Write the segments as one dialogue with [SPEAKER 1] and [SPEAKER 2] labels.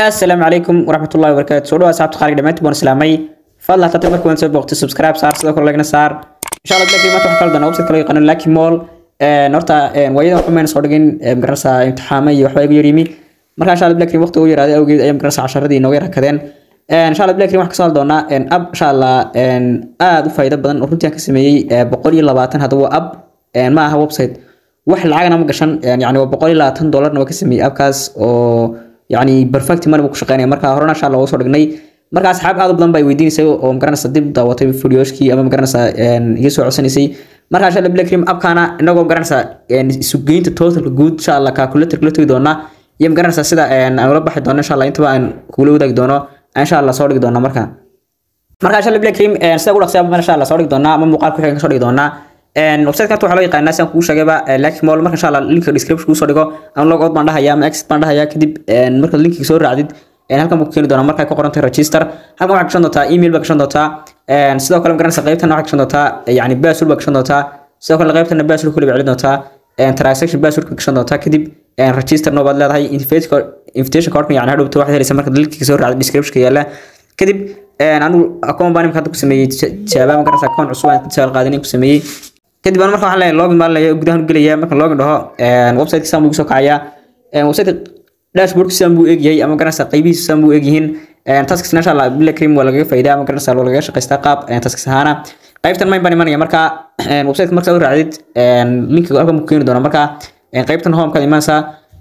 [SPEAKER 1] asalaamu calaykum waraxmatullahi wabarakaatu soo dhawaad saxabta qaaliga dhamaantii baan islaamay fadlan hataa marka waan soo booqtay subscribe saar sidoo kale lagna saar insha allah bilaa maanta waxaan kala doonaa website kale oo yaqaano lucky mall horta waayadan waxba mayna soo dhigin magaranaysaa imtixaamo iyo waxba igu yaryimi marka insha allah bilaa waqti ugu yaraaday awgeed ayaa magaranaysaa casharadii inooga yar hakadeen insha allah bilaa waxaan kasoo hadli doonaa ab insha allah aad u faa'iido badan oo runtii aan ka sameeyey boqol iyo labaatan haddaba waa ab ma aha website wax lacagna ma gashan yani waa boqol iyo labaatan dollarna waa ka sameeyey abkaas oo yani perfect money buu ku shaqeynaya marka horena insha allah waa soo dhignay marka asxaab aad u badan baa weydiinaysay oo magaranaysa dib daawatay videoshkii ama magaranaysa iga soo codsanaysay marka insha allah blackrim abkaana inagoo magaranaysa isugeynta totalka guud insha allah calculator kula tegi doonaa iyo magaranaysa sida aan ula baxi doono insha allah intaba aan kula wadaagi doono insha allah soo dhigi doonaa marka marka insha allah blackrim sida ugu dhaqsiya insha allah soo dhigi doonaa ama muuqaal ku xigan ka soo dhigi doonaa website-ka waxaa loo yaqaanaa sidaan kugu sheegayba lucky mall marka insha allah linka description kugu soo dhigo ama log out baan dhahaya ama exit baan dhahaya kadib marka linkiga soo raacdid halkan buu ku keeni doonaa markay ku qoran tahay register halkan waxaa gashan doontaa email baa gashan doontaa sidoo kale magaranaysa qaybtan waxaa gashan doontaa yani password baa gashan doontaa sidoo kale qaybtana password kule baa celin doontaa transaction password ka gashan doontaa kadib register no baad leedahay invitation cardka yani hadhowta waxaad helaysa marka linkiga soo raacda description ka yaala kadib anigu account baan imika hadda ku sameeyey jawaaba magaranaysa account cusub aan tijaal qaadin ku sameeyey kadib aan marka waxaan leeyahay login baan leeyahay gudahan u gelaya marka login dhaho website saan buu soo kacayaa website dashboard saan buu egyahay ama garanaysa qaybihiisa saan buu egyihiin tasks insha Allah bila cream waa lagaga faa'iidaa ama garanaysa waa lagaga shaqaystaa qaab tasks ahaana qaybtan main baan imanaya marka website marka aad raacdid linkiga halkan buu keeni doonaa marka qaybtan home ka imanaysa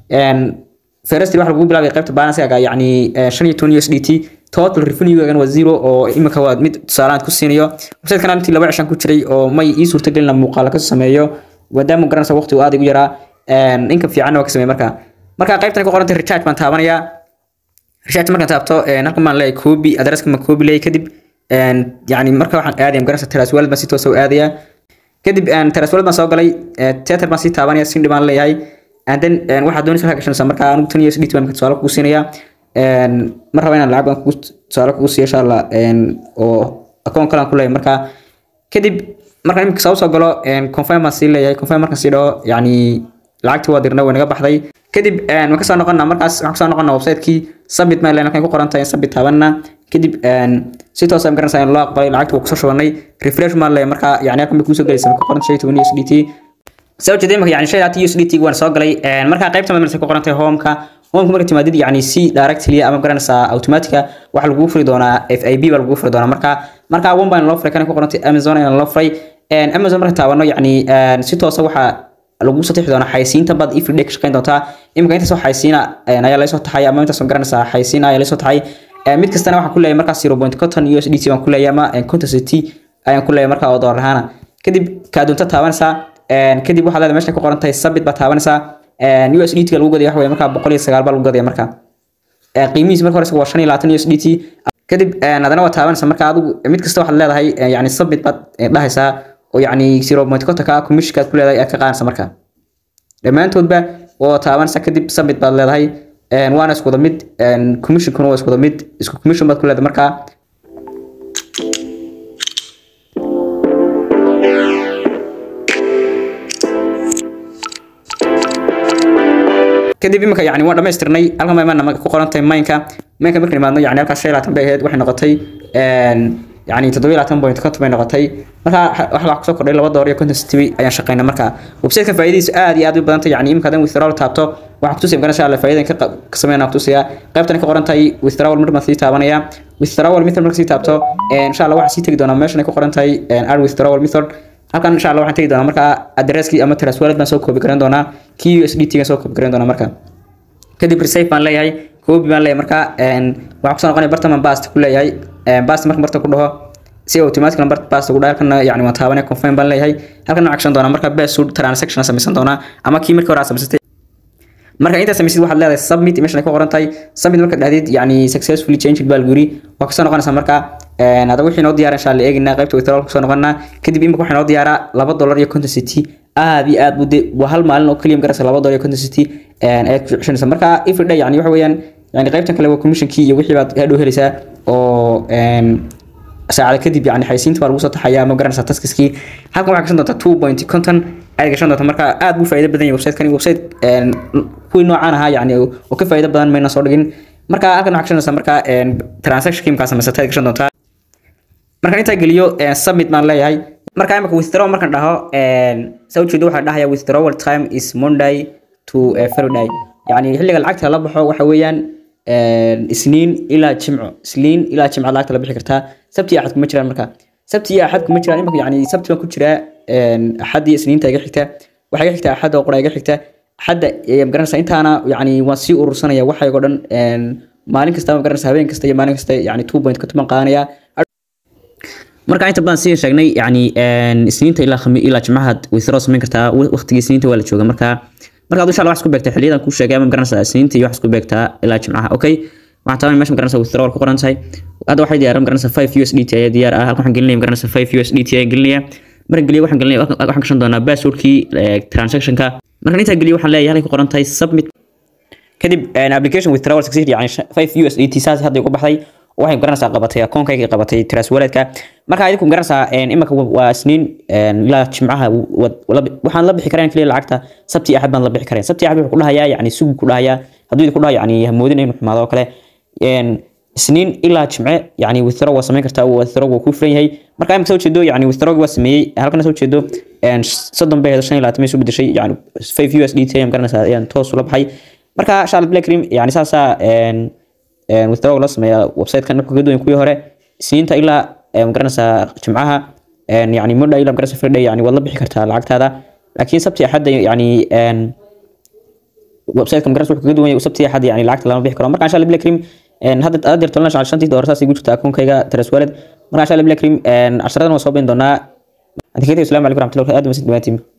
[SPEAKER 1] first waxa lagu bilaabay qaybta balance-ga yani 15 USDT total revenue-gan waa zero oo imika waa mid tusaalahan ku siinayo website kan intii laba cishan ku jiray oo may ii suurtagelina muuqaal ka sameeyo maadaama garanaysa waqti uu aad igu yaraa inka fiicanna waa ka sameey marka marka qaybtan ku qorantay recharge baan taabanaya recharge markaan taabto halkan baan leeyahay copy addresska ma copy leeyahay kadib yani marka waxaan aadaya garanaysa teras wallet baan si toos u aadaya kadib teras wallet baan soo galay tether baan sii taabanaya sindhi baan leeyahay and then waxaad doonaysa halka gashanaysa marka anigu tan iyo sdh baan tusaale kugu siinaya mar raba inaan lacag baan kugu tusaale kugu siiyo insha allah oo account kale aan ku leeyahay marka kadib markaan imika soo soo galo confirm baan sii leeyahay confirm markaan sii dhaho yani lacagtii waa dirna way naga baxday kadib waan kasoo noqonnaa markaas waxaan kasoo noqonnaa website-kii submit maan leeyahay halkan ku qoran tahay submit taabanna kadib si toos aan garanaysaa in loo aqbalay lacagtii waa kusoo shubanay refresh maan leeyahay marka yani halkan bay kuusoo gelaysa marka qoran shay toban USDT soo jeeday marka yani shay USDT waan soo galay marka qaybta marka ku qoran tahay home-ka home marka timaadid yani si directly ama garanaysaa automatica waxa lagu furi doonaa FIB baa lagu furi doonaa marka marka one baan loo furay kan ku qorantay Amazon ayaan loo furay Amazon marka taabano yani si toos ah waxa lagu soo tixi doonaa xaysiinta bad if day ka shaqeyn doontaa imika inta soo xaysiina ayaa la soo taxay ama inta soo garanaysaa xaysiina ayaa la soo taxay mid kastana waxaan ku leeyahay markaa 0.50 USDT baan ku leeyahay ama quantity ayaan ku leeyahay markaa oo dollar ahaan kadib ka doonta taabanaysaa kadib waxaad leedahay meesha ku qoran tahay submit baa taabanaysaa USDT lagu gadaya waxa weeye markaa boqol iyo sagaal baa lagu gadaya markaa qiimihiisa marka hore waa shan iyo labaatan USDT kadib adana waa taabanaysaa marka adigu mid kasta waxaad leedahay yani submit baad dhahaysaa oo yani zero point kontonka commissionkaad ku leedahay aad ka qaadanaysa marka dhammaantoodba waa taabanaysaa kadib submit baad leedahay waana isku wada mid commissionkuna waa isku wada mid isku commission baad ku leedahay markaa kadib imika yani waan dhamaystirnay halkan baa imaana ku qoran tahay mainka mainka markaan imaadno yani halkaas shan iyo labaatan bay ahayd waxay noqotay yani toddoba iyo labaatan point konton bay noqotay marka waxa wax kusoo kordhay laba door iyo konton city ayaan shaqaynay marka website-ka faa'iidadiisu aad iyo aad u badan tahay yani imika hadan withdrawal taabto waxaan kutusaya garanaysa alle faa'iidan ka sameynaa kutusaya qaybtan ka qoran tahay withdrawal mar baan sii taabanaya withdrawal method marka sii taabto insha allah waxaan sii tegi doonaa meeshan ay ku qoran tahay add withdrawal method halkan insha allah waxaan tegi doonaa marka addresskii ama teras wallet baan soo koobi garan doonaa kii USDT gaan soo koobi garan doonaa marka kadib receive baan leeyahay koobi baan leeyahay marka waxaan kusoo noqonaya bartaman bast ku leeyahay bast marka marta ku dhaho si automatic number bast ugu dhahay halkan yani waan taabanaya confirm baan leeyahay halkan waxaan gashan doonaa marka password transaction samaysan doonaa ama kii markii hore aad samaysatay marka inta samaysid waxaad leedahay submit meeshan ay ku qoran tahay submit marka dhahdid yani successfully changed baa lagu yiri waa kasoo noqonaysaa marka hada wixii noo diyaara insha allah eeginaa qaybta withdrawal kusoo noqonaa kadib imika waxaa noo diyaaraa laba dollar iyo konton city aad iyo aad bude waa hal maalin oo keliya magaraysa laba dollar iyo konton city ayaad ku ceshanaysa marka every day yani waxa weeyaan yani qaybtan kale waa commissionkii iyo wixii baad hadhow helaysaa oo saacada kadib yani xaysiinta baa lagu soo taxaya ama garanaysaa taskiskii halkan waxaa gashan doontaa two point conton ayaad gashan doontaa marka aad buu faa'iido badan yahay website-kani website kuwii noocaan ahaa yani oo ka faa'iido badan mayna soo dhigin marka halkan waxaa gashanaysaa marka transaction kimkaa samaysatay gashan doontaa markaan intaa geliyo submit baan leeyahay marka imika withdraw markaan dhaho saa ujeedo waxaa dhahaya withdrawal time is monday to friday yani xilliga lacagta la baxo waxa weeyaan isniin ilaa jimco isniin ilaa jimco lacagta la bixi kartaa sabti iyo axad kuma jiraan marka sabti iyo axad kuma jiraan imika yani sabti baan ku jiraa axad iyo isniinta iga xigta waxaa iga xigta axad oo qura iga xigta axadda magaranaysa intaana yani waan sii urursanaya waxaygo dhan maalin kasta magaranaysa habeen kasta iyo maalin kasta yani two point ka tuban qaadanaya marka inta badan sidii sheegnay yani isniinta ilaa khami ilaa jimcaha withdraw samayn kartaa waqtigii isniinta waa la jooga marka marka insha Allah wax isku beegtaa xiliyadan ku sheegay ama garanaysaa isniinta iyo wax isku beegtaa ilaa jimcaha okay waxaan taabay meesha garanaysaa withdrawal ku qoran tahay hadda waxay diyaaran garanaysaa 5 USDT ayaa diyaar ah halkan waxaan gelinaya garanaysaa 5 USDT ayaa gelinaya marka geliyo waxaan gelinaya waxaan gashan doonaa passwordkii transactionka marka inta geliyo waxaan leeyahay halkay ku qoran tahay submit kadib application withdrawal succeed yani 5 USDT saas hadda ugu baxday waxay garanaysaa qabatay akoonkayga qabatay tras waledka marka idinku garanaysaa imika waa isniin ilaa jimcaha waxaan la bixi kareen kaliya lacagta sabti axad baan la bixi kareen sabti axad wuxuu ku dhahayaa yani sugu ku dhahayaa hadduu idinku dhaha yani hamoodin inuu xumaado oo kale isniin ilaa jimce yani withdraw waa samayn kartaa withdraw waa ku furan yahay marka imika soo jeedo yani withdraw waa sameeyey halkana soo jeedo soddon bay shan iyo labaatan bay soo bedeshay yani five USDT ayaan garanaysaa ayaan toos ula baxay marka Charlotte Black Cream yani saasaa withdraw la sameeyaa website-kan wuxuu ka duwan kuwii hore isniinta ilaa magaranaysaa jimcaha yani monday ilaa magaranaysaa friday yani waad la bixi kartaa lacagtaada laakiin sabti axadda yani website-ka magaranaysaa wuxuu kaga duwan yahay sabti axadda yani lacagta lama bixi karo marka insha Allah Black Cream hadda aad dirto lana shacal shantii doolar saas igu jirta akoonkayga Trust Wallet marka insha Allah Black Cream casharadan waa soo bayn doonaa adkeetay assalamu calaykum warahmatullahi wabarakatuh aad u masid dhawaatiin